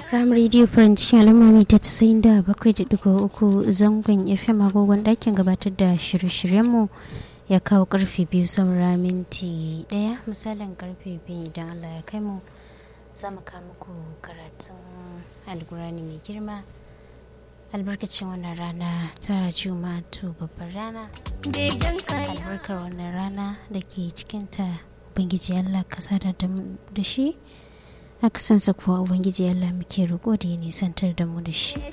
Ram Radio French al'umma ta tasa'in da bakwai da digo uku zangon FM agogon ɗakin gabatar da shirye-shiryenmu ya kawo karfe biyu saura minti ɗaya misalin karfe biyu idan Allah ya kai mu za mu kawo muku karatun alkurani mai girma albarkacin wannan rana ta juma'a to babbar rana albarkar wannan rana da ke cikinta ubangiji Allah ka sadar da shi akasansa kuwa ubangiji Allah muke roƙo da ya nisantar da mu da shi